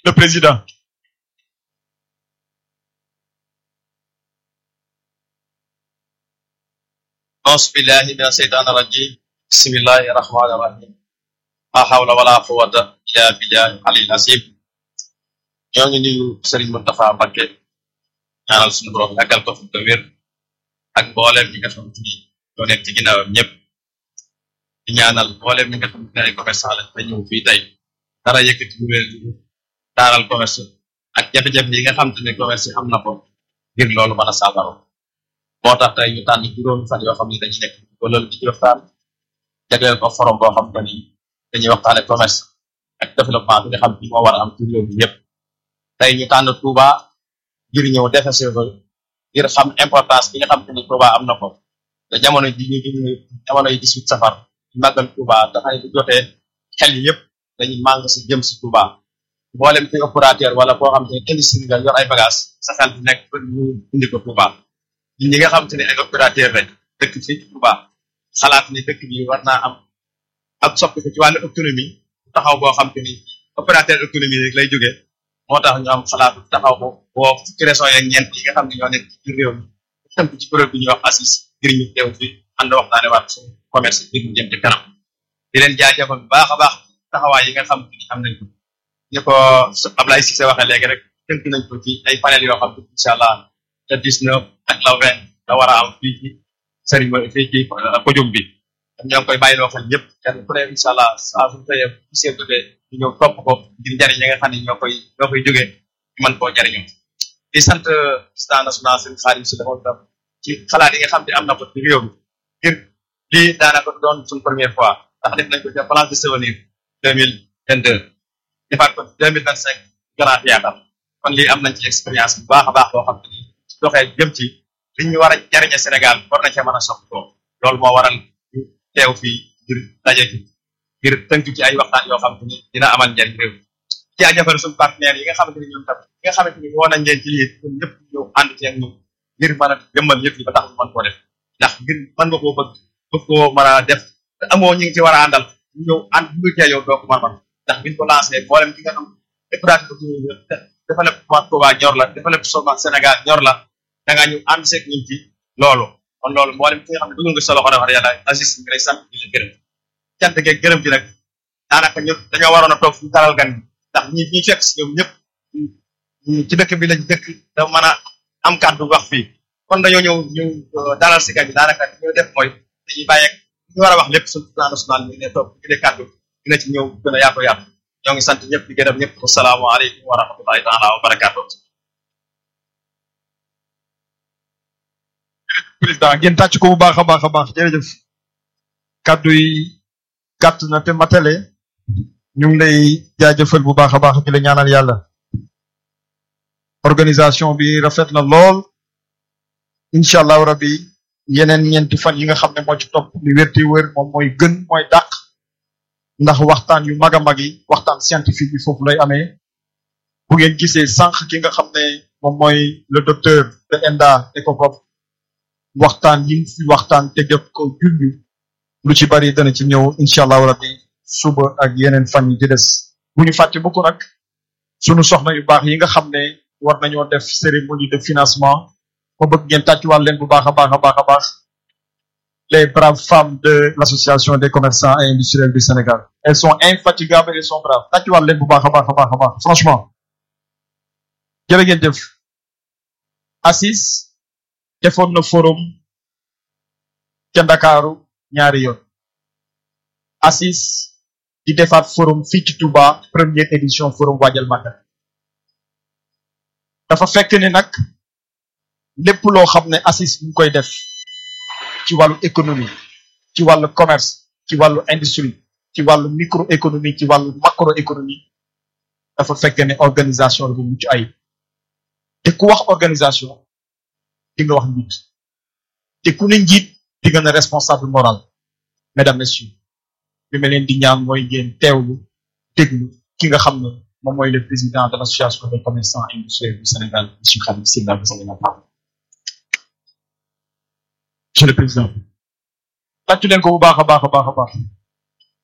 le président أعوذ بالله من الشيطان الرجيم بسم الله الرحمن الرحيم لا حول ولا قوة إلا بالله العلي العظيم ñoo ngi nuyu Serigne Moustapha Mbacké ñaanal suñu borom yàggal ko fi te wér ak mbooleem ñi nga xamante ni ñoo nekk ci ginnaawam ñëpp di ñaanal mbooleem ñi nga xamante ne ay commerçant lañ te ñëw fii tey dara yëkkati lu leen taaral commerce ak jafe-jafe yi nga xamante ne commerce yi am na ko ngir loolu mën a saafara moo tax tey ñu tànn juróomi fan yoo xam ne dañuy nekk ba loolu di ci waxtaan jagleel ko forum boo xam te ni dañuy waxtaane commerce ak développement bi nga xam ni moo war a am ci réew mi yëpp tey ñu tànn Touba ngir ñëw defese ko ngir xam importance bi nga xam te ni Touba am na ko te jamono ji ñu ñu jamono yi 18 safar ñu màggal Touba dafay bu jotee xel yi yëpp dañuy màng si jëm si Touba mboolem fi opérateur wala koo xam te ne industrie nga yor ay bagage sa xel bi nekk pour ñu indi ko Touba ñi ñi nga xam te ne ay opérateur rek dëkk fii ci Touba xalaat ni dëkk bi war naa am ak soppi ko ci wàllu économie taxaw boo xam te ni opérateur économie rek lay jógee moo tax ñu am xalaatu taxaw ko boo fukki régions yeeg ñeent yi nga xam ne ñoo nekk ci réew mi tënk ci kuréel bi ñuy wax ACIS ngir ñu teew fi ànd waxtaane waat suñu commerce ngir ñu jëm ci kanam di leen jaajëfal bu baax a baax taxawaay yi nga xam te ni am nañ ko ni ko Ablaye Cissé waxee léegi rek tënk nañ ko ci ay panel yoo xam ne incha allah le 19 ak le 20 la war a am fii ci cérémonie fii ci podium bi ñoo ngi koy bàyyiloo xel ñëpp kenn ku ne incha allah saa su tëyee bu seen jógee ñu ñëw topp ko ngir njariñ yi nga xam ne ñoo koy ñoo koy jógee ñu mën koo jariñoo di sant président national seen xaarim si defoon tam ci xalaat yi nga xam ne am na ko ci réew mi ngir lii daanaka doon suñ première fois ndax def nañ ko ci place de souvenir deux mille vingt deux defaat ko deux mille vingt cinq grand théâtre kon lii am nañ ci expérience bu baax a baax boo xam ne ni doxee jëm ci li ñu war a jariñe Sénégal war na cee mën a soxla ko loolu moo waral ñu teew fii ngir daje ci ngir tënk ci ay waxtaan yoo xam te ni dina amal njariñ réew jaajëfal suñu partenaires yi nga xamante ni ñoom tam yi nga xamante ni woo nañ leen ci lii ñun ñëpp ñëw ànd ci ak ñun ngir mën a jëmmal yëpp yi ba tax ñu mën koo def ndax ngir mën nga koo bëgg bëgg koo mën a def te amoo ñi ngi ci war a àndal ñu ñëw ànd bu cee yow doo ko mën a ndax biñ ko lancé mboolem ki nga xam écourage dafa lépp Touba ñor la dafa lépp soma Sénégal ñor la da ngaa ñu ànd seeg ñun ci loolu kon loolu mboolem ki nga xam ne dugal nga sa loxo wax yàlla Aziz ngi lay sant di la gërëm cant geeg gërëm bi nag daanaka ñu dañoo waroon a toog fu taral gan ndax ñi ñi fekk si ñoom ñëpp ci dëkk bi lañ dëkk da mën a am kàddu wax fii kon dañoo ñëw ñu dalal si gan bi daanaka ñu def mooy dañuy bàyyeeg ñu war a wax lépp suñu plan national bi ne toog ci kàddu dina ci ñëw gën a yaatu yaatu ñoo ngi sant ñëpp di gërëm ñëpp asalaamaaleykum wa rahmatullahi taala wa barakaatu président ngeen tàcc ko bu baax a baax a baax jërëjëf kàddu yi gàtt na te matale ñu ngi lay jaajëfal bu baax a baax di la ñaanal yàlla organisation bi rafet na lool incha allahu rabbi yeneen ñeenti fan yi nga xam ne moo ci topp li wérti wér moom mooy gën mooy dàq ndax waxtaan yu mag a mag yi waxtaan scientifique bi foofu lay amee bu ngeen gisee sànq ki nga xam ne moom mooy le docteur de ENDA ECOPOP waxtaan yi fi waxtaan te def ko junju lu ci bari dana ci ñëw incha allahu rabbi suba ak yeneen fan yi di des bu ñu fàtte mukk nag sunu soxna yu baax yi nga xam ne war nañoo def cérémonie de financement ma bëgg ngeen tàccuwaat leen bu baax a baax a baax a baax les braves femmes de l'association des commerçants et industriels du Sénégal elles sont infatigables et elles sont braves tàccuwaat leen bu baax a baax a baax a baax franchement jërë ngeen jëf ACIS defoon na forum ca Ndakaaru ñaari yoon ACIS di defaat forum fii ci Touba première édition forum waajal Magal dafa fekk ni nag lépp loo xam ne ACIS ñu koy def ci wàllu économie ci wàllu commerce ci wàllu industrie ci wàllu microéconomie ci wàllu macroéconomie dafa fekk ne organisation la bu mucc ayib te ku wax organisation di nga wax njiit te ku ne njiit di nga ne responsable moral mesdames messieurs li ma leen di ñaan mooy ngeen teewlu déglu ki nga xam ne moom mooy le président de l'association des commerçants industriels du Sénégal monsieur Khadim Sylla monsieur le président tàccu leen ko bu baax a baax a baax a baax